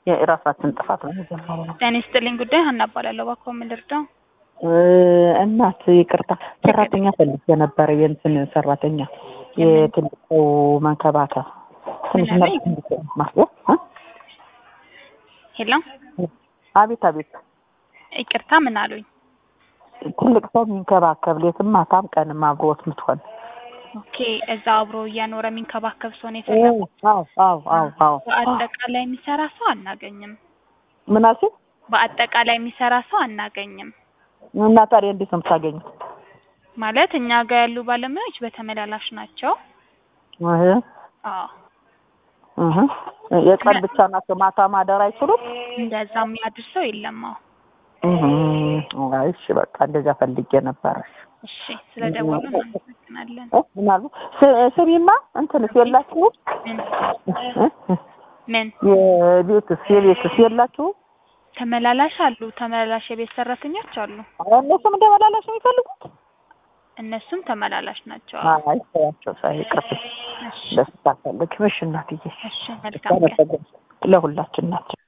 የራሳችን ጥፋት ነው የጀመረው። ጤና ይስጥልኝ ጉዳይ ሀና እባላለሁ። እባክዎ ምን ልርዳው? እናት ይቅርታ፣ ሰራተኛ ፈልጌ ነበረ። የእንትን ሰራተኛ የትልቁ መንከባከብ ትንሽ ምን ነርስ አለኝ? እንድትሆን ማስገብ እ? ሄሎ አቤት አቤት፣ ይቅርታ ምን አሉኝ? ትልቅ ሰው የሚንከባከብ ሌትም ማታም ቀንም አብሮት ምትሆን ኦኬ እዛ አብሮ እያኖረ የሚንከባከብ ሰው ነው የፈለጉት? አዎ አዎ አዎ አዎ። በአጠቃላይ የሚሰራ ሰው አናገኝም። ምን አልሽኝ? በአጠቃላይ የሚሰራ ሰው አናገኝም። እና ታዲያ እንዴት ነው የምታገኙት? ማለት እኛ ጋር ያሉ ባለሙያዎች በተመላላሽ ናቸው። እህ አዎ እህ የቀን ብቻ ናቸው፣ ማታ ማደር አይችሉም። እንደዛ የሚያድር ሰው የለም። አዎ እህ አይ እሺ፣ በቃ እንደዛ ፈልጌ ነበረ። እሺ ስለ ደወሉ እናመሰግናለን። እ ምን አሉ? ስ- ስሚማ እንትንስ የላችሁም? ምን እ? ምን የቤትስ የቤትስ የላችሁም? ተመላላሽ አሉ። ተመላላሽ የቤት ሰራተኞች አሉ። እነሱም እንደመላላሽ ነው የሚፈልጉት? እነሱም ተመላላሽ ናቸው። አይ ተያቸው ሳይቀርብ እሺ ደስ ታፈልግ። እሺ እናትዬ እሺ መልካም ቀን። ለሁላችን ናቸው።